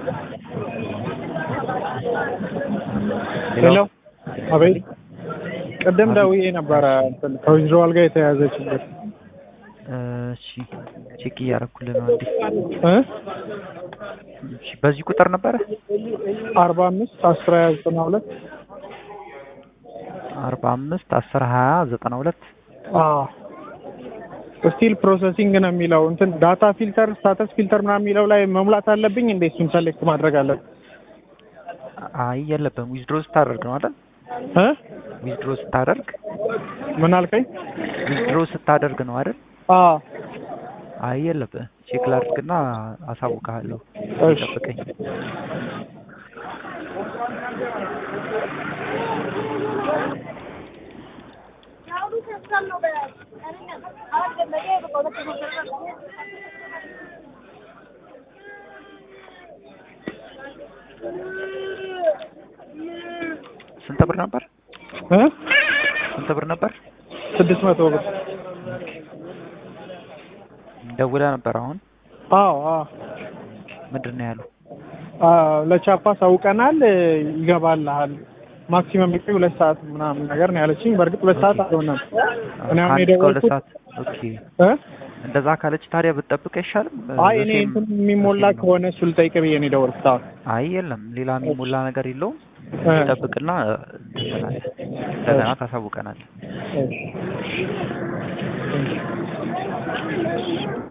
ሄሎ አቤት። ቅድም ደውዬ ነበረ እንትን ከዊዝድሮዋል ጋር የተያያዘ ችግር እሺ ቼክ እያደረኩልህ ነው። እንዴ እ እሺ በዚህ ቁጥር ነበረ አርባ አምስት አስር ሀያ ዘጠና ሁለት አርባ አምስት አስር ሀያ ዘጠና ሁለት ስቲል ፕሮሰሲንግ ነው የሚለው እንትን ዳታ ፊልተር ስታተስ ፊልተር ምናምን የሚለው ላይ መሙላት አለብኝ እንዴ? እሱን ሰሌክት ማድረግ አለብኝ አይ የለብህም። ዊዝድሮ ስታደርግ ነው አይደል? እ ዊዝድሮ ስታደርግ ምን አልከኝ? ዊዝድሮ ስታደርግ ነው አይደል? አዎ አይ የለብህም። ቼክ ላድርግና አሳውቅሃለሁ። እሺ። ጠብቀኝ። ስንት ብር ነበር? እ ስንት ብር ነበር? ስድስት መቶ ብር ደውለህ ነበር አሁን? አዎ አዎ ምንድን ነው ያሉ? አዎ ለቻፓ ሳውቀናል ይገባልሃል ማክሲመም ጊዜ ሁለት ሰዓት ምናምን ነገር ነው ያለችኝ። በእርግጥ ሁለት ሰዓት አልሆነም። እኔ አሁን ከአንድ እስከ ሁለት የደወልኩት ሰዓት ኦኬ። እ እንደዛ ካለች ታዲያ ብትጠብቅ አይሻልም? አይ እኔ በሴም- እንትን የሚሞላ በሴም ነው። ከሆነ እሱ ልጠይቅ ብዬ ነው የደወልኩት። አዎ አይ የለም ሌላ የሚሞላ ነገር የለውም። እ ጠብቅና እንትን ትላለህ። እንደገና ታሳውቀናል። እሺ